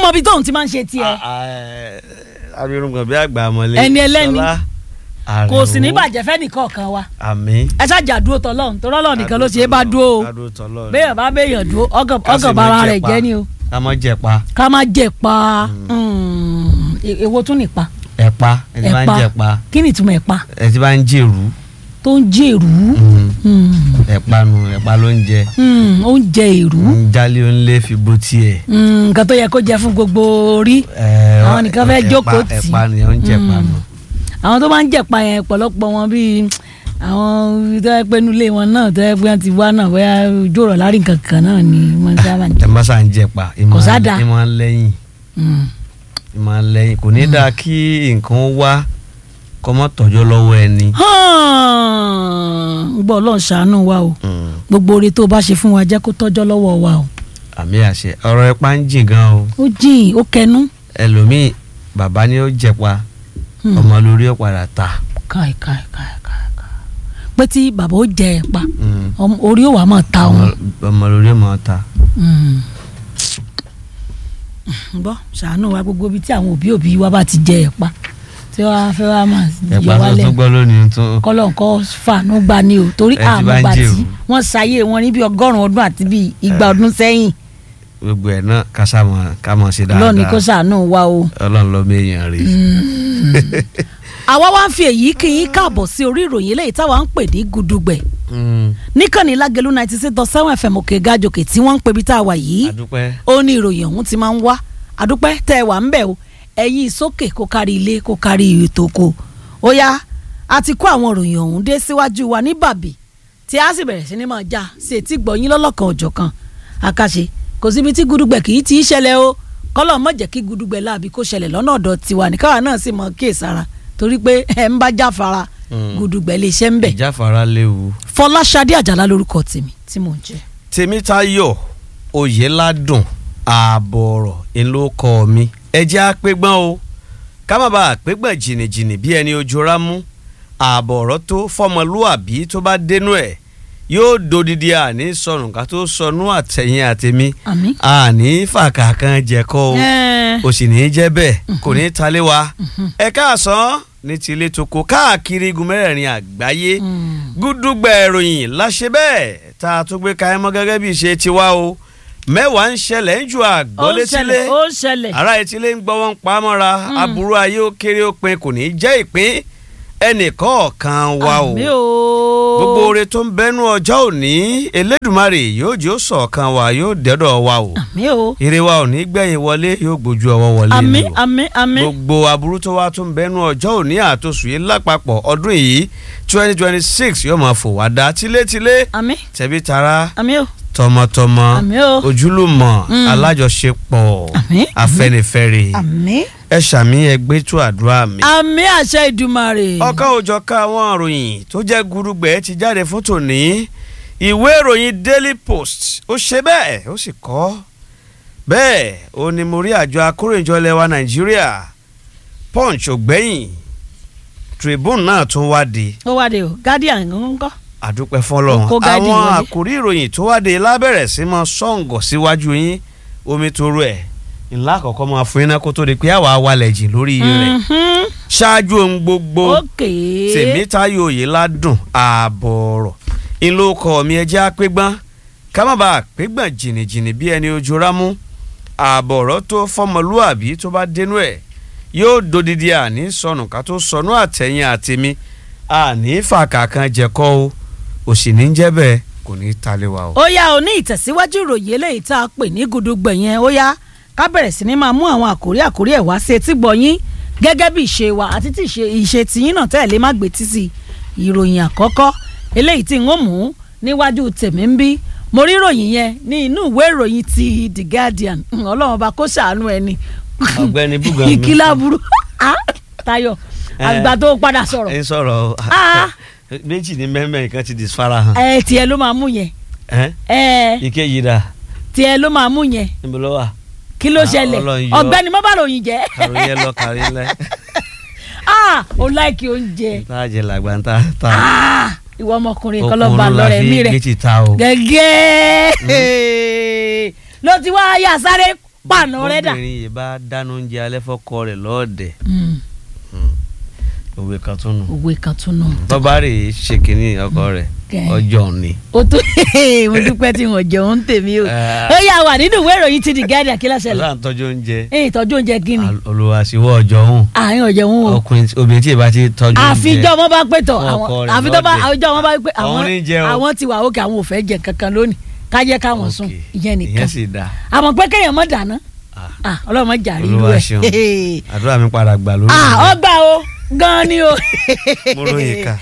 mọ ibi tóun ti máa ń ṣe tiẹ̀ abirùngbọ̀n bí àgbà mọ́lẹ̀ Ẹni ẹlẹ́ni. Ṣọlá kò sì ní Àrẹ̀mú. bàjẹ́ fẹ́ nìkan kan wa àmín. ẹ ṣáàjà dúró tọlọ́run tó rọ́lọ́ nìkan ló ṣe é bá dúró o Adúró tọ́lọ́run. béèyàn bá béèyàn dúró ọgàn Ká sì ọgàn má bara jẹ rẹ̀ pa. jẹ́ ni o ká mọ́ jẹ pa ká má jẹ pa Mm. E- èwo tún nípa ẹ̀pa ẹni bá ń jẹ pa kí ni ìtumọ̀ ẹ̀pa ẹ ti bá ń jèrú tó ń jẹ èrú Mm. Mm. ẹ̀pa nu ẹ̀pa ló ń jẹ Mm, ó ń jẹ èrú ń jálé ó ń lé fi bó tiẹ̀. Mm, nǹkan tó yẹ kó jẹ fún gbogbo orí Ẹ, Àwọn nìkan fẹ́ ẹ̀pa- jókòó tì. ẹ̀pa ni ó ń jẹ pa Mm. nù. àwọn tó bá ń jẹ̀pa yẹn pọ̀lọpọ̀ wọn bíi àwọn tó yẹ pé nulẹ̀ wọn náà tó yẹ pé wọ́n ti wá náà bóyá ojú ọ̀rọ̀ lárí nǹkan kan náà ni wọ́n sábà ń jẹ. ẹ má sà ń jẹ pa Kò sá dáa. ìmọ̀ ń lẹ́yìn Mm. ìmọ̀ ń lẹ́yìn kò ní dáa kí nǹkan wá kọ́ mọ́ tọ́jú lọ́wọ́ ẹni. gbọ́ ọlọ́run ṣàánú wa o Mm. gbogbo oore tó o bá ṣe fún wa jẹ́ kó tọ́jọ́ lọ́wọ́ wa o àmì àṣẹ ọ̀rọ̀ ẹ̀pa ń jìn gan o ó jìn ó kẹnu ẹlòmíì bàbá ni ó jẹ pa Hmm. ọmọ lórí ó padà ta. káì káì káì káì káì pé tí bàbá ó jẹ ẹ̀ pa Mm. ọmọ- orí ó wà máa ta òun. ọmọ ọmọ lórí ó máa ta. Mm. gbọ́ ṣàánú wa gbogbo ibi tí àwọn òbí òbí wa bá ti jẹ ẹ̀ pa tí wọ́n á fẹ́ wá máa ẹ̀pa yọ tó wálẹ̀ tún gbọ́ lónìí tó. kọ́lọ́ǹkọ́ fàánú gba ni o torí Ẹ ti bá ń àmọ́gbà jèrò. tí wọ́n ṣayé wọn ní bí ọgọ́rùn-ún ọdún àti bí igba ọdún sẹ́yìn gbogbo ẹ̀ náà ká sá mọ̀ ká mọ̀ sí dáadáa. lọ́ọ̀ni kó ṣàánú wa o. ọlọ́run ló méèyàn rí. àwa wá ń fi èyí kí yín káàbọ̀ sí orí ìròyìn eléyìí táwa ń pè ní gudugbẹ̀ Mm. níkànnì lágẹ̀lú ninety six dot seven fm òkè gàjòkè tí wọ́n ń pè bí tá a wà yìí àdúpẹ́. ó ní ìròyìn ọ̀hún ti máa ń wá àdúpẹ́ tẹ́ ẹ wà ń bẹ̀ o ẹ̀yin sókè kó kárí ilé kó kárí ètò oko ó yá a ti kó àwọn ìròyìn ọ̀hún dé síwájú wa ní bàbí tí a sì bẹ̀rẹ̀ sí ni máa já sí etí gbọ̀yìn lọ́lọ́kan òjọ̀ kan àkàṣe kò síbi tí gudugbẹ̀ kì í ti í ṣẹlẹ̀ o kọ́lọ̀ mọ̀ jẹ́ kí gudugbẹ̀ láàbí kó ṣẹlẹ̀ lọ́nà ọ̀dọ̀ tiwa ní káwa náà sì mọ̀ kíyèsára torí pé ẹ̀ ń bá jáfara Mm. gudugbẹ̀ lè ṣe ń bẹ̀ ìjáfara léwu. fọláṣadé àjàlá lórúkọ tèmi tí mò ń jẹ́ tèmítayọ̀ oyèládùn ààbọ̀ ọ̀rọ̀ ńlọkọ mi ẹjẹ́ àpégbọ́n o ká má bàa àpégbọ́n jìnnìjìnnì bí ẹni ojú rámú ààbọ̀ ọ̀rọ̀ tó fọmọlúàbí tó bá dénú ẹ̀ yóò dodidi àní sọnù ká tó sọnù àtẹ̀yìn àtẹ̀mí àmín. àní fàkàkàn jẹ̀kọ́ o Ẹ́ẹ̀. kò sì ní í jẹ́ bẹ́ẹ̀ kò ní í talé wa ẹ káàsán ní tilé toko káàkiri igun mẹ́rẹ̀ẹ̀rin àgbáyé Mm. gúdúgbẹ̀ ìròyìn láṣẹ bẹ́ẹ̀ tá a tún gbé kaẹ́ mọ́ gẹ́gẹ́ bí ìṣe tiwa o mẹ́wàá ń ṣẹlẹ̀ ń ju ó àgbọ̀ ń létílé ṣẹlẹ̀ ó ń ṣẹlẹ̀. ará etílé ń gbọ́ wọn pa á mọ́ra aburú ayé ó kéré ó pin kò ní í jẹ́ ìpín ẹnìkọ̀ọ̀kan wa o àmì o. gbogbo oore tó ń bẹnu ọjọ́ òní elédùmarè yóò jẹ́ ó sọ̀kan wa yóò dẹ́dọ̀ wa o àmì o. ire wa ò ní gbẹ̀yìn wọlé yóò gbójú ọwọ́ wọlé àmì ni o àmì àmì. gbogbo aburú tó wá tó ń bẹnu ọjọ́ òní àtòsù yìí lápapọ̀ ọdún yìí twenty twenty six yóò máa fò wá dá tilétilé àmì tẹ̀bí tara àmì o. tọmọtọmọ àmì o. ojúlùmọ̀ Mm. alájọṣepọ̀ Àmín, afẹ́nifẹ́re àmì. ẹ ṣàmì ẹgbẹ́ tó àdúrà mi. àmì àṣẹ ìdùmarè. ọ̀kan òjọ̀ka àwọn ìròyìn tó jẹ́ gurugbẹ̀ ti jáde fún tòní ìwé ìròyìn Daily Post ó ṣe bẹ́ẹ̀ ó sì kọ bẹ́ẹ̀ ó ní mo rí àjọ akóròyìnjọ ilẹ̀ wa Nàìjíríà Punch ògbẹ́yìn Tribune náà tún wádìí ó wá de o guardian ń kọ́. àdúpẹ́ fọlọ́run Kó gáàdì àwọn wọlé. àkórí ìròyìn tó wáde lábẹ̀rẹ̀ sí mọ́ sọ̀ǹgọ̀ síwájú yín omi tó rú ẹ̀ ńlá àkọ́kọ́ máa fún iná kó tó di pé àwa wálẹ̀ jìn lórí rẹ̀ Mhm. ṣáájú ohun gbogbo ókè. tèmítáyò oyèládùn ààbọ̀ ọ̀rọ̀ ńlọkọ mi ẹjẹ́ àpégbọ́n ká má bàa pégbọ́n jìnnìjìnnì bí ẹni ojú rámú ààbọ̀ ọ̀rọ̀ tó fọmọlúàbí tó bá dénú ẹ̀ yóò dodidi àní sọnù ká tó sọnù àtẹ̀yìn àtẹ̀mí àní fàkàkàn jẹ̀kọ́ o òsì ní jẹ́ bẹ́ẹ̀ kò ní í talé wa o. ó yá o ní ìtẹ̀síwájú ìròyìn eléyìí tá a pè ní gudugbẹ̀ yẹn ó yá ká bẹ̀rẹ̀ sí ni máa mú àwọn àkórí àkórí ẹ̀ wá sí etí gbọ̀nyín gẹ́gẹ́ bí ìṣe wa àti tí ìṣe ìṣe tìyín náà tẹ́lẹ̀ má gbé títì ìròyìn àkọ́kọ́ eléyìí tí n ó mú níwájú tèmi ń bí mo rí ìròyìn yẹn ní inú ìwé ìròyìn ti The Guardian ọlọ́run ọba kó ṣàánú ẹni ọ̀gbẹ́ni búgan mi ìkílá burú Ah, Táyọ̀ àgbà tó padà sọ̀rọ̀ ẹ ń sọ̀rọ̀ Ah. méjì ní mẹ́mẹ́ nǹkan ti disfara hàn ẹ tiẹ̀ ló máa mú yẹn ẹ́ ẹ ìkejì dà tiẹ̀ ló máa mú yẹn níbo ló wà kí ló Ah, ṣẹlẹ̀ Ọlọ́run yọ. ọ̀gbẹ́ni má bá ròyìn jẹ́ kàrò yẹn lọ kàrò yẹn lẹ ah o láìkí oúnjẹ tá a jẹ làgbà ń ta ta ah ìwọ ọmọkùnrin kan ló okun bá ló la lọ́rẹ̀ fi mí gbé rẹ̀ ti ta o gẹ́gẹ́ ló ti wá yà sáré pàànà rẹ dà. obìnrin yìí bá dáná oúnjẹ alẹ́ fọ́kọ rẹ̀ lọ́ọ̀dẹ̀ Mm, òwe kan tún nù òwe kan tún nù. bọ́bá rè é ṣe kínní ọkọ rẹ̀ Kẹ́. ọjọ́ ni. ó tó mo dúpẹ́ tí wọ́n jẹun ń tèmi o. Eh. ó yà wà nínú ìwé ìròyìn ti The Guardian kí ló ṣẹlẹ̀. ọlọ́run tọ́jú oúnjẹ ẹ̀yìn ìtọ́jú oúnjẹ kí ni. olùwàsíwọ́ ọjọ́ hùn àárín ọ̀jẹ̀ wọn o. ọkùnrin obìnrin tí ì bá ti tọ́jú oúnjẹ àfijọ́ wọn bá pé tọ̀ fún àwọn ọkọ rẹ̀ àfijọ́ bá lọ́dẹ. àfijọ́ wọn bá pé àwọn Àwọn ní jẹ o. àwọn ti wà ókè àwọn ò fẹ́ jẹ kankan lónìí ká jẹ́ káwọn sùn Ok. ìyẹn nìkan ìyẹn sì dáa àmọ́ pé kéèyàn mọ́ dáná Ah. ah ọlọ́run mọ́ jàrí irú olúwa ṣeun ẹ̀ àdúrà mi padà gbà lórí ah mi. ọgbà o gan ni o Mo ròyìn ká.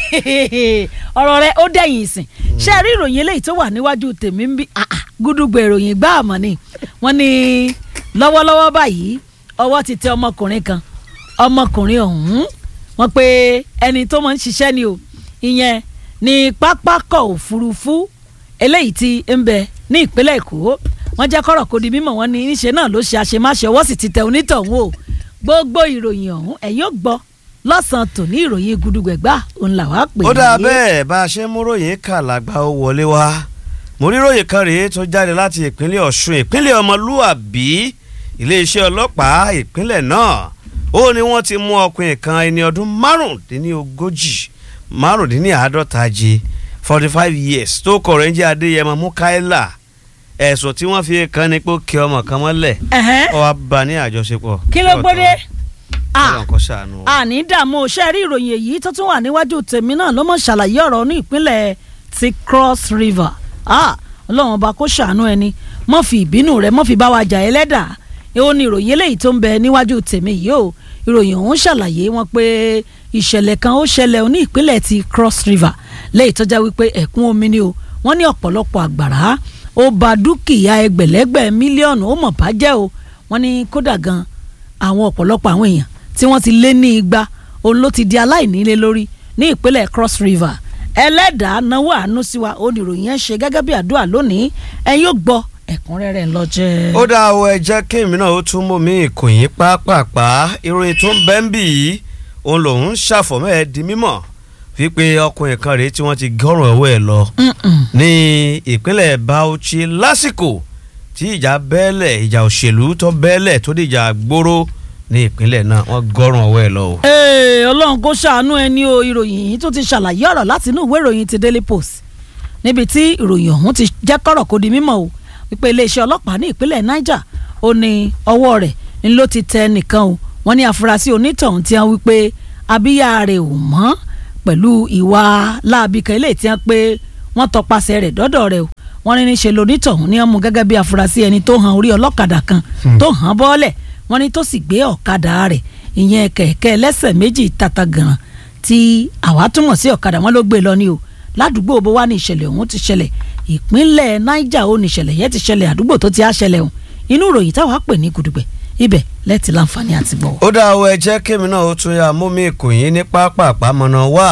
ọ̀rọ̀ rẹ ó dẹ̀yìn ìsìn ṣé ẹ rí ìròyìn eléyìí tó wà níwájú tèmi ń bí ah, ah, gúdúgbò ìròyìn gbá àmọ́ ni wọ́n ní lọ́wọ́lọ́wọ́ báyìí ọwọ́ ti tẹ ọmọkùnrin kan ọmọkùnrin ọ̀hún wọ́n pé ẹni tó máa ń ṣiṣẹ́ ni o ìyẹn ní pápákọ̀ òfurufú eléyìí tí ń bẹ ní ìpínlẹ̀ èkó wọ́n jẹ́ kọ́rọ̀ kó di mímọ̀ wọ́n ní níṣe náà ló ṣe àṣemáṣe ọwọ́ sì ti tẹ onítọ̀hún o gbogbo ìròyìn ọ̀hún ẹ̀yin ò gbọ́ lọ́sàn-án tòní ìròyìn gudugbẹ̀gbà òun làwa pè é. ó dáa bẹ́ẹ̀ bá a ṣe ń mú ròyìn kà lágbá ó wọlé wá mo rí ròyìn kan rèé tó jáde láti ìpínlẹ̀ ọ̀ṣun ìpínlẹ̀ ọmọlúàbí iléeṣẹ́ ọlọ́pàá ìpínlẹ̀ náà ó ní wọ́n ti mú ọkùnrin kan ẹni ọdún márùndínlógójì márùndínláàádọ́ta jẹ forty five years tó kọ̀ rẹ̀ ń jẹ́ adéyẹmọ mukaila ẹ̀sùn tí wọ́n fi kàn ní pé ó kí ọmọ kan mọ́lẹ̀ Ẹ̀hẹ́n. ó wá bá a ní àjọṣepọ̀ kí ló gbódé Ọlọ́run kó ṣàánú wa. àní dààmú ṣe rí ìròyìn èyí tó tún wà níwájú tèmi náà ló mọ̀ ṣàlàyé ọ̀rọ̀ ní ìpínlẹ̀ ti cross river Ah, ọlọ́run ọba kó ṣàánú ẹni mọ́ fi ìbínú rẹ̀ mọ́ fi bá wa jà ẹlẹ́dà èwo ni ìròyìn eléyìí tó ń bẹ níwájú tèmi yìí o ìròyìn ọ̀hún ṣàlàyé wọn pé ìṣẹ̀lẹ̀ kan ó ṣẹlẹ̀ ní ìpínlẹ̀ ti cross river lẹ́yìn tó já wípé ẹ̀kún omi ni o wọ́n ní ọ̀pọ̀lọpọ̀ àgbàrá ó ba dúkìá ẹgbẹ̀lẹ́gbẹ̀ mílíọ̀nù ó mọ̀ bàjẹ́ o wọ́n ní kódà gan àwọn ọ̀pọ̀lọpọ̀ àwọn èèyàn tí wọ́n ti lé ní igba òun ló ti di aláìnílé lórí ní ìpínlẹ̀ cross river ẹlẹ́dàá náwó àánú sí wa oníròyìn yẹn ṣe gẹ́gẹ́ bí àdúrà lónìí ẹ yóò gbọ́ ẹ̀kúnrẹ́rẹ́ ńlọ́jẹ́. ó dá o ẹ jẹ́ kí èmi náà ó tún mú mi ìkòyín pápápá ìròyìn tó ń bẹ́ ń bì yìí òun lòun ń ṣàfọ̀mọ́ ẹ di mímọ̀ wípé ọkùnrin kan rèé tí wọ́n ti gọ́rùn ọwọ́ ẹ lọ Mm-mm. ní ìpínlẹ̀ Bauchi lásìkò tí ìjà bẹ́ẹ̀lẹ̀ ìjà òṣèlú tó bẹ́ẹ̀lẹ̀ tó dìjà gbóró ní ìpínlẹ̀ náà wọ́n gọ́rùn ọwọ́ ẹ lọ o. Ee, ọlọ́run kó ṣàánú ẹni o ìròyìn yìí tó ti ṣàlàyé ọ̀rọ̀ láti inú ìwé ìròyìn ti Daily Post níbi tí ìròyìn ọ̀hún ti jẹ́ kọ́rọ̀ kó di mímọ̀ o wípé iléeṣẹ́ ọlọ́pàá ní ìpínlẹ̀ Niger ó ní ọwọ́ rẹ̀ ń ló ti tẹ nìkan o wọ́n ní àfúrásì onítọ̀hún tí wọ́n wípé abíyá rẹ̀ ò mọ́ pẹ̀lú ìwà láabi kan eléyìí tí wọ́n pé wọ́n tọpasẹ̀ rẹ̀ dọ́dọ̀ rẹ̀ o wọ́n ní níṣe lonítọ̀hún ní wọ́n mú gẹ́gẹ́ bí àfúrásì ẹni tó han orí ọlọ́kadà kan tó hàn bọ́ọ̀lẹ̀ wọ́n ní tó sì gbé ọ̀kadà rẹ̀ ìyẹn kẹ̀kẹ́ ẹlẹ́sẹ̀ méjì tata gan tí àwa túmọ̀ sí ọ̀kadà wọn ló gbé lọ ní o ládùúgbò bó wá ní ìṣẹ̀lẹ̀ ọ̀hún ti ṣẹlẹ̀ ìpínlẹ̀ Niger ó ní ìṣẹ̀lẹ̀ yẹn ti ṣẹlẹ̀ àdúgbò tó ti á ṣẹlẹ̀ ọ̀hún inú ìròyìn táwa pè ní gudugbẹ̀ ibẹ̀ lẹ́ẹ̀tì láǹfààní àti gbọ́. ó dá o ẹ jẹ́ kémi náà ó tún yà mú mi ìkòyín ní pápápá mọ̀nà wá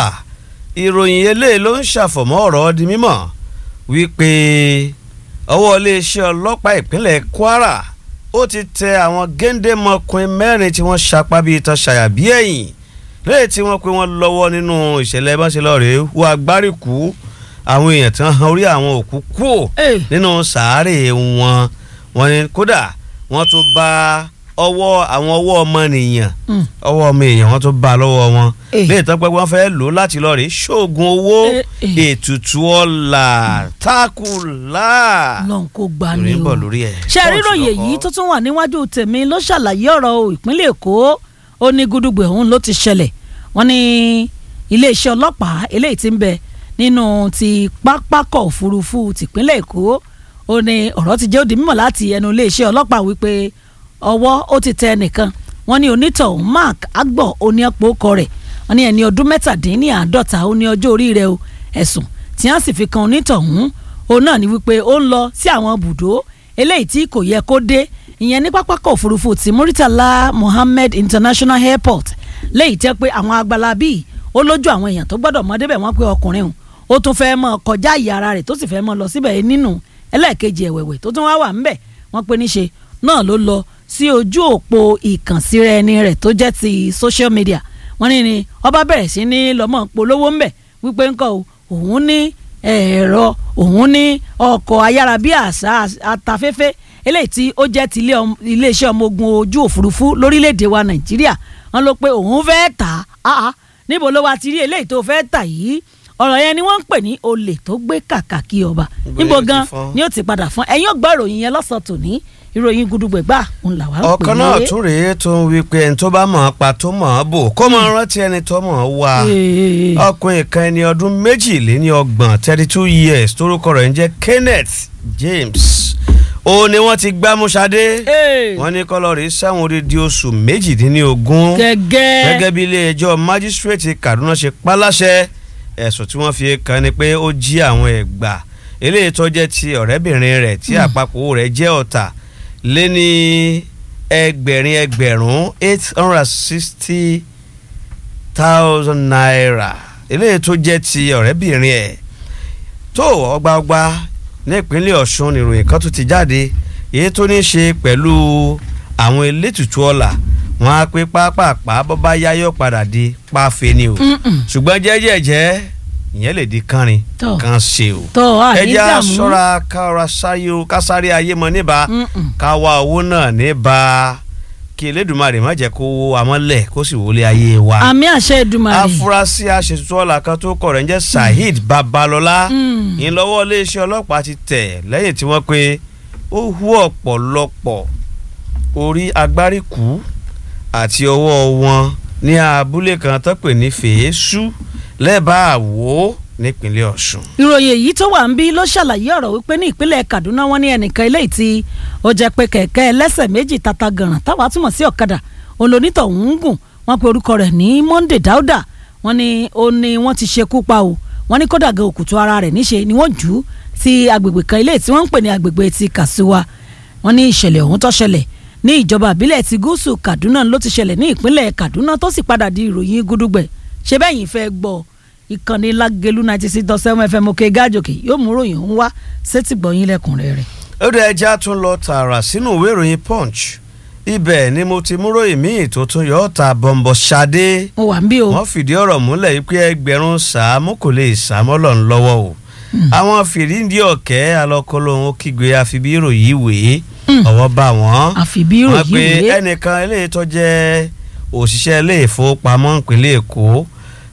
ìròyìn eléyìí ló ń ṣàfọ̀mọ́ ọ̀rọ̀ di mímọ̀ wípé ọwọ́ iléeṣẹ́ ọlọ́pàá ìpínlẹ̀ Kwara ó ti tẹ àwọn géńdémọkùnrin mẹ́rin tí wọ́n ṣapá bíi itan ṣàyàbí ẹ̀yìn lẹ́yìn tí wọ́n pé wọ́n lọ́wọ́ nínú ìṣẹ̀lẹ̀ báṣelọ́rẹ̀ wọ agbáríkú àwọn èèyàn tí wọ́n han orí àwọn òkú kúò Hey. nínú sàárè wọn wọ́n ní kódà wọ́n tún bá ọwọ́ àwọn ọwọ́ ọmọnìyàn Mm. ọwọ́ ọmọ èèyàn wọ́n tún bá lọ́wọ́ wọn Eh. léè tán pé wọ́n fẹ́ lò ó láti lọ rèé ṣoògùn owó Eh, eh. ètùtù ọ̀la tákùlà lọ́n kó gbà ní ìròyìn o bọ̀ lórí ẹ̀. ṣe ríròyìn èyí tó tún wà níwájú tèmi ló ṣàlàyé ọ̀rọ̀ o ìpínlẹ̀ Èkó ó ní gudugbẹ̀ ọ̀hún ló ti ṣẹlẹ̀ wọ́n ní iléeṣẹ́ ọlọ́pàá eléyìí tí ń bẹ nínú ti pápákọ̀ òfurufú tìpínlẹ̀ Èkó ó ní ọ̀rọ̀ ti jẹ́ òdì mímọ̀ láti ẹnu iléeṣẹ́ ọlọ́pàá wípé ọwọ́ ó ti tẹ ẹnìkan wọ́n ní onítọ̀hún Mark Agbọ̀ oníyàpọ̀ ọkọ rẹ̀ wọ́n ní ẹni ọdún mẹ́tàdínníàádọ́ta ó ní ọjọ́ orí rẹ̀ o ẹ̀sùn tí wọ́n sì fi kan onítọ̀hún òun náà ni wípé ó ń lọ sí àwọn bùdó eléyìí tí kò yẹ kó dé ìyẹn ní pápákọ̀ òfurufú ti Muritala Mohammed International Airport léyìí tẹ́ pé àwọn agbálábí ó lójú àwọn èèyàn tó gbọ́dọ̀ mọ́ débẹ̀ wọ́n pé ọkùnrin òun ó tún fẹ́ mọ́ kọjá ìyá ara rẹ̀ tó sì fẹ́ mọ́ lọ síbẹ̀ nínú ẹlẹ́ẹ̀kejì ẹ̀wẹ̀wẹ̀ tó tún wá wà ńbẹ̀ wọ́n pé níṣe náà ló lọ sí ojú òpó ìkànsíra ẹni rẹ̀ tó jẹ́ ti social media wọ́n ní ni ọba bẹ̀rẹ̀ sí ní lọ́mọ polówó ńbẹ̀ wípé ńkọ́ o òun ní ẹ̀rọ òun ní ọkọ̀ ayárabíàṣá atafẹ́fẹ́ eléyìí tí ó jẹ́ ti ilé ọm- iléeṣẹ́ ọmọ ogun ojú òfurufú lórílẹ̀‐èdè wa nàìjíríà wọn ló pé òun fẹ́ tà á ah, níbo ló wá ti rí eléyìí tó fẹ́ tà yìí ọ̀rọ̀ yẹn ni wọ́n ń pè ní olè tó gbé kàkà kí ọba Níbo níbo yóò ti gan fọ́n? ni ó ti padà fún ẹ̀yin ọgbà ìròyìn yẹn lọ́sàn-án tòní ìròyìn gudugbẹ̀gbà ń là wá ń pè ọ̀kan náà tún rèé tó ń wí pé ẹni tó bá mọ̀ ọ́ pa tó mọ̀ ọ́ bò kó mọ̀ ọ́ rántí ẹni tó mọ̀ ọ́ wá Ee. ọkùnrin kan ẹni ọdún méjìléní ọgbọ̀n thirty two years torúkọ rẹ̀ ń jẹ́ Kenneth James ó ní wọ́n ti gbámú Ṣadé Ee. wọ́n ní kọ́lọ́rì sẹ́wọ̀n odidi oṣù méjìdínlógún gẹ́gẹ́ gẹ́gẹ́ bí ilé ẹjọ́ májísírèètì Kaduna ṣe paláṣẹ ẹ̀sùn tí wọ́n fi kàn ni pé ó jí àwọn ẹ̀gbà eléyìí tó jẹ́ ti ọ̀rẹ́bìnrin rẹ̀ tí àpapọ̀ owó rẹ̀ jẹ́ ọ̀tà lé ní ẹgbẹ̀rin ẹgbẹ̀rún eight hundred and sixty thousand naira eléyìí tó jẹ́ ti ọ̀rẹ́bìnrin ẹ̀ tó ọgbàọgbà ní ìpínlẹ̀ Ọ̀ṣun nìròyìn kan tó ti jáde èyí tó ní í ṣe pẹ̀lú àwọn elétùtù ọ̀la wọn á pé pápápá bọ́bá yáyọ̀ padà di páfe ni o Mm-mm. ṣùgbọ́n jẹ́jẹ́jẹ́ ìyẹn lè di kánrin Tọ́. kan ṣe o tọ́ àní ẹja dààmú ṣọ́ra kára sáyé o kásáré ayé mọ níbà Mm-mm. ká wá owó náà níbà kí Elédùmarè má jẹ́ kó wó amọ́lẹ̀ kó sì wọlé ayé wa àmì àṣẹ Èdùmàrè afurasí aṣètùtù ọ̀la kan tó kọ̀ rẹ̀ ń jẹ́ Saheed Babalọ́lá Mm. ìlọ́wọ́ iléeṣẹ́ ọlọ́pàá ti tẹ̀ lẹ́yìn tí wọ́n pe ó hu ọ̀pọ̀lọpọ̀ orí agbáríkú àti ọwọ́ wọn ní abúlé kan tó pè ní fèésù lẹ́bàá àwò nípínlẹ̀ Ọ̀ṣun. ìròyìn èyí tó wà ń bí ló ṣàlàyé ọ̀rọ̀ wípé ní ìpínlẹ̀ Kaduna wọ́n ní ẹnìkan eléyìí tí ó jẹ́ pé kẹ̀kẹ́ ẹlẹ́sẹ̀ méjì tata gànràn táwa túmọ̀ sí ọ̀kadà olónítọ̀ ń gùn wọ́n pe orúkọ rẹ̀ ní Monday Dauda wọ́n ní ó ní wọ́n ti ṣekú pa o wọ́n ní kódà gan òkùtù ara rẹ̀ níṣe ni wọ́n jù ú sí agbègbè kan eléyìí tí wọ́n ń pè ní agbègbè ti Kasuwa wọ́n ní ìṣẹ̀lẹ̀ ọ̀hún tó ṣẹlẹ̀ ní ìjọba àbílẹ̀ ti gúúsù Kaduna ló ti ṣẹlẹ̀ ní ìpínlẹ̀ Kaduna tó sì padà di ìròyìn gúdúgbẹ̀ ṣe bẹ́yìn fẹ́ gbọ́ ìkànnì lágẹ̀lú ninety six dot seven fm òkè gájòkè yóò mú ròyìn ọ̀hún wá sétí gbọ̀yìn lẹ́kùnrẹ́rẹ́. ó dẹ̀ ẹja tún lọ tààrà sínú ìwé ìròyìn Punch ibẹ̀ ni mo ti mú ròyìn míì tó tún yọ ọ́ ta bọ̀m̀bọ̀ Ṣadé mo wà ń bí o wọ́n fìdí ọ̀rọ̀ múlẹ̀ yìí pé ẹgbẹ̀rún sàámú kò lè sàmọ́lọ̀ ń lọ́wọ́ o àwọn fìdíǹdì ọ̀kẹ́ alọ́kọ́lóhun ó kígbe àfibí ìròyìn ìwé ọwọ́ bá wọn àfi bí wọ́n ròyìn pe wèé ẹnìkan eléyìí tó jẹ́ òṣìṣẹ́ ilé ìfowópamọ́ ìpínlẹ̀ Èkó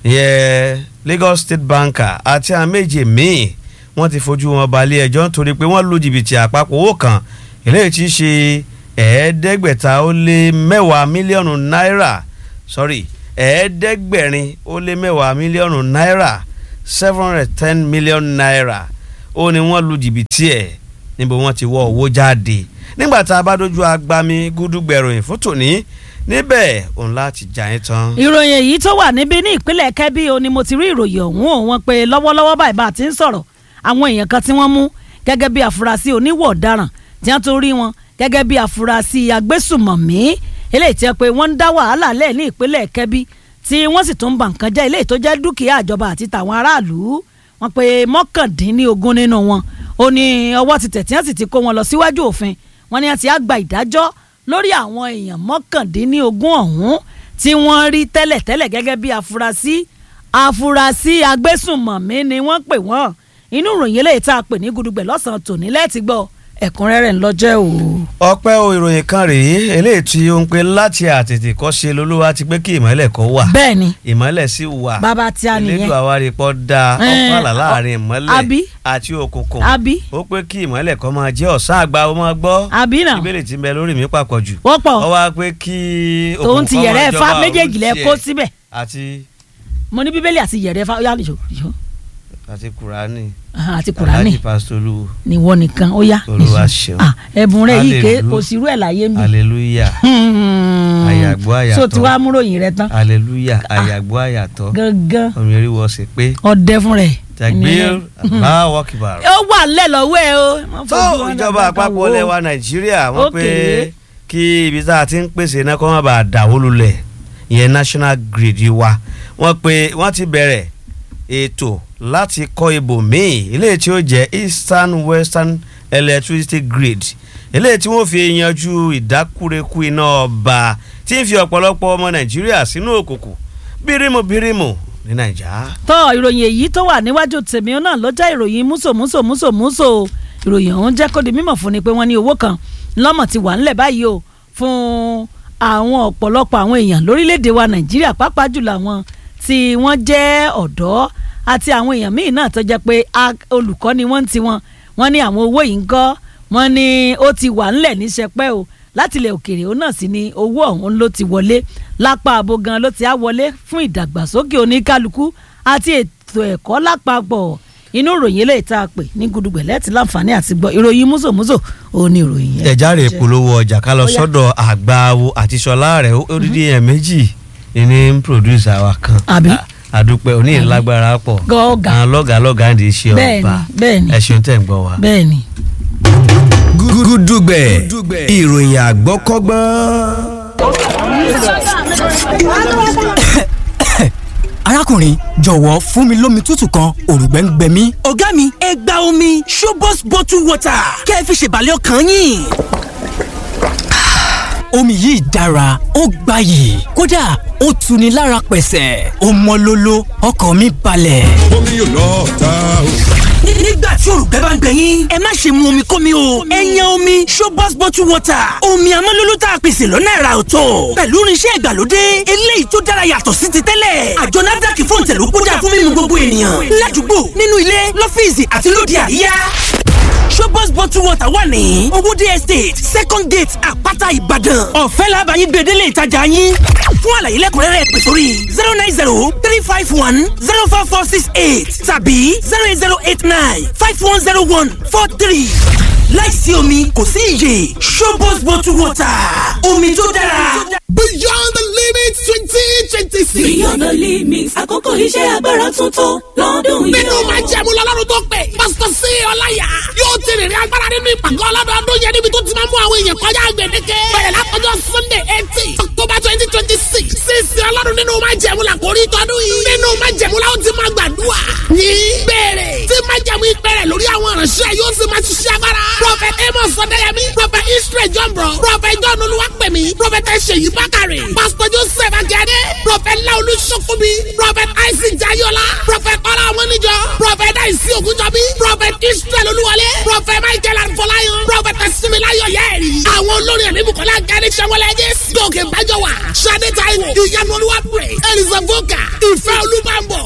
yẹ Lagos State Banker àti àwọn méje míì wọ́n ti fojú wọn balẹ̀ ẹjọ́ nítorí pé wọ́n lu jìbìtì àpapọ̀ owó kan eléyìí tí í ṣe ẹ̀ẹ́dẹ́gbẹ̀ta ó lé mẹ́wàá mílíọ̀nù náírà sorry ẹ̀ẹ́dẹ́gbẹ̀rin ó lé mẹ́wàá mílíọ̀nù náírà seven hundred ten million naira ó ní wọ́n lu jìbìtì ẹ̀ níbo wọ́n ti wọ́ owó jáde nígbà tá a bá dojú agbami gúdúgbẹ̀ròyìn fún tòní níbẹ̀ òun láti jà yín tán. ìròyìn èyí tó wà níbí ní ìpínlẹ̀ Kẹ́bí o ni mo ti rí ìròyìn ọ̀hún o wọ́n pe lọ́wọ́lọ́wọ́ báyìí bá a ti ń sọ̀rọ̀ àwọn èèyàn kan tí wọ́n mú gẹ́gẹ́ bí afurasí oníwọ̀ ọ̀daràn tí wọ́n tún rí wọn gẹ́gẹ́ bí afurasí agbésùmọ̀mí eléyìí tí wọ́n pe wọ́n ń dá wàhálà lẹ̀ ní ìpínlẹ̀ Kẹ́bí tí wọ́n sì tún ń ba nǹkan jẹ́ eléyìí tó jẹ́ dúkìá àjọba àti tàwọn aráàlú wọ́n pe mọ́kàndínlógún nínú wọn ó ní ọwọ́ ti tẹ̀ tí wọ́n sì ti kó wọn lọ síwájú òfin wọ́n ní wọ́n ti á gba ìdájọ́ lórí àwọn èèyàn mọ́kàndínlógún ọ̀hún tí wọ́n rí tẹ́lẹ̀tẹ́lẹ̀ gẹ́gẹ́ bí afurasí afurasí agbésùnmọ̀mí ni wọ́n pè wọ́n inú ìròyìn eléyìí tá a pè ní gudugbẹ̀ lọ́sàn-án tòní lẹ́ẹ̀tì gbọ́ ẹ̀kúnrẹ́rẹ́ ńlọ́jẹ́ o. ọpẹ́ o ìròyìn kan rèé eléyìí tí ó ń pe láti àtètè kọ́ ṣe lolúwa ti pé kí ìmọ́lẹ̀ kó wà bẹ́ẹ̀ ni ìmọ́lẹ̀ sì wà bàbá tí a nìyẹn elédùn àwárí pọ̀ da Eh, ọ̀pọ̀lá láàrin ìmọ́lẹ̀ àbí? àti òkùnkùn àbí ó pé kí ìmọ́lẹ̀ kó máa jẹ́ ọ̀sán àgbà ó máa gbọ́ àbí náà ìbéèrè tí ń bẹ lórí mi papọ̀ jù wọ́n pọ̀ ó wá pé kí tòun ti kó yẹ̀rẹ́ máa ẹ̀fá jọba méjèèjì lẹ òun kó tiẹ̀ síbẹ̀ àti mo ní bíbélì àti yẹ̀rẹ́ ẹ̀fá yá nìṣó nìṣó àti kùránì Aha, àti kùránì aláàjì pásítọ̀ olúwo níwọ nìkan ó yá Olúwa nìṣó. ṣeun. Ah, ẹ̀bùn rẹ̀ yìí ké Hallelujah. kò sí irú ẹ̀ láyé mi. hallelujah àyàgbọ́ àyàtọ̀ so tí wàá múròyìn rẹ tán hallelujah àyàgbọ́ àyàtọ̀ gangan ọmọ eré wọ sí pé ọdẹ fún rẹ. tàgbér báwọ̀ kìbàrọ̀. ó wà nílẹ̀ lọ́wọ́ ẹ o. Má tó fojú wọn ìjọba dàgbà àpapọ̀ wò ó. lẹ́wà nàìjíríà wọ́n pé Okay. kí ibi tá a ti ń pèsè iná kó má bàa dàwó lulẹ̀ ìyẹn national grid wa wọ́n pé wọ́n ti bẹ̀rẹ̀ ètò láti kọ́ ibòmíì eléyìí tí ó jẹ́ eastern western electricity grid eléyìí tí wọ́n fi yanjú ìdákúrekú iná ọba tí ń fi ọ̀pọ̀lọpọ̀ ọmọ nàìjíríà sínú òkùnkùn bírímù bírímù ní nàìjà. tọ́ ìròyìn èyí tó wà níwájú tèmi náà ló jẹ́ ìròyìn múso múso múso múso ìròyìn ọ̀hún jẹ́ kó di mímọ̀ fún ni pé wọ́n ní owó kan lọ́mọ̀ ti wà ńlẹ̀ báyìí o fún àwọn ọ̀pọ̀lọpọ̀ àwọn èèyàn lórílẹ̀‐èdè wa nàìjíríà pàápàá jùlọ àwọn tí wọ́n jẹ́ ọ̀dọ́ àti àwọn èèyàn míì náà tó jẹ́ pé olùkọ́ ni wọ́n ti wọn wọ́n ní àwọn owó yìí ń gọ́ wọ́n ní ó ti wà ńlẹ̀ ní sẹpẹ́ o láti ilẹ̀ òkèèrè òun náà sì ni owó ọ̀hún ló ti wọlé lápá abo gan ló ti á wọlé fún ìdàgbàsókè oníkálukú àti ètò ẹ̀kọ́ lápapọ̀ inú ìròyìn eléyìí tá a pè ní gudugbẹ̀ lẹ́ẹ̀tì láǹfààní àti gbọ́ ìròyìn múzòmúzò òun ni ìròyìn yẹn. ẹ̀járe ìpolówó ọjà ká lọ sọ́dọ̀ àgbáwo àti sọlá rẹ̀ odidi ẹ̀ méjì ní pòdúsà wa kan àbí àdúpẹ́ òní ìlágbára pọ̀ gọ́ọ̀gà àwọn lọ́gàá lọ́gàá ń di iṣẹ́ ọba bẹ́ẹ̀ni ẹ̀sùn tẹ̀ ń gbọ́ wa. bẹ́ẹ̀ni. gúdúgbẹ̀ ìròyìn àgbọ́kọ́gbọ́n. arákùnrin jọ̀wọ́ fún mi lómi tútù kan òrùngbẹ́ ń gbẹ mí. ọ̀gá mi ẹ gba omi Shobos bottle water kẹ́ ẹ fi ṣèbàlẹ̀ ọkàn yín omi yìí dára ó gbayì kódà ó tuni lára pẹ̀sẹ̀ ó mọ́ lóló ọkàn mi balẹ̀. omi yóò lọ ta o. nígbà tí òrùgbẹ́ bá ń gbẹ yín ẹ má ṣe mu omi kómi o ẹ yan omi Shobos bottle water omi amọ́lóló tá a pèsè lọ́nà ẹ̀rà ọ̀tọ̀ pẹ̀lú irinṣẹ́ ìgbàlódé eléyìí tó dára yàtọ̀ sí ti tẹ́lẹ̀ àjọ NAFDAC fún ìtẹ̀lú kódà fún mímu gbogbo ènìyàn ládùúgbò nínú ilé lọ́fíìsì àti lóde àríyá Shobos bottle water wà ní owóde estate second gate àpáta ìbàdàn ọ̀fẹ́ làbàyí gbèdélé ìtajà yín fún àlàyé lẹ́kùnrẹ́rẹ́ pè sórí zero nine zero three five one zero four four six eight tàbí zero eight zero eight nine five one zero one four three láìsí omi kò sí iyè Shobos bottle water omi tó dára. beyond the limit twenty twenty six. beyond the limit àkókò iṣẹ́ agbára tuntun lọ́dún yìí. nínú máa jẹ́ mu lọ́lọ́run tó pè pásítọ̀ sí ọláyà yóò ti rìnrìn agbára nínú ìpàgọ́ ọlọ́dọọdún yẹn níbi tó ti máa mú àwọn èèyàn kọjá gbèdéke. bẹ̀rẹ̀ látọjọ́ sunday eighteen october twenty twenty six sísè ọlọ́run nínú máa jẹ́ mu la kò rí tọdún yìí. nínú máa jẹ́ mu la ó ti máa gbàdúrà. ní bẹ̀rẹ̀ tí máa jẹ́ mu ìpẹ̀rẹ̀ lórí àwọn ìránṣẹ́ yóò sì máa ṣiṣẹ́ agbára. prophet amos ọ̀dẹ́yẹmí prophet israel jọ̀mbọ̀ prophet john olúwapẹ̀mí prophet ṣèyí bákàrẹ̀ pastor joseph akíade prophet laolu sokobi prophet isaac jayola prophet ọlá ọmọnìjọ prophet daisy ogunjọbi prophet israel olúwọlé prophet michael arfọláyàn prophet similayo yẹri. àwọn olórin ẹ̀mí bukola gani sẹ́wọ́lẹ̀ jẹ́ gòkè bájọ́wà sade taiwo ìyanu olúwa praise elizabeth voka ìfẹ́ olúbàbọ̀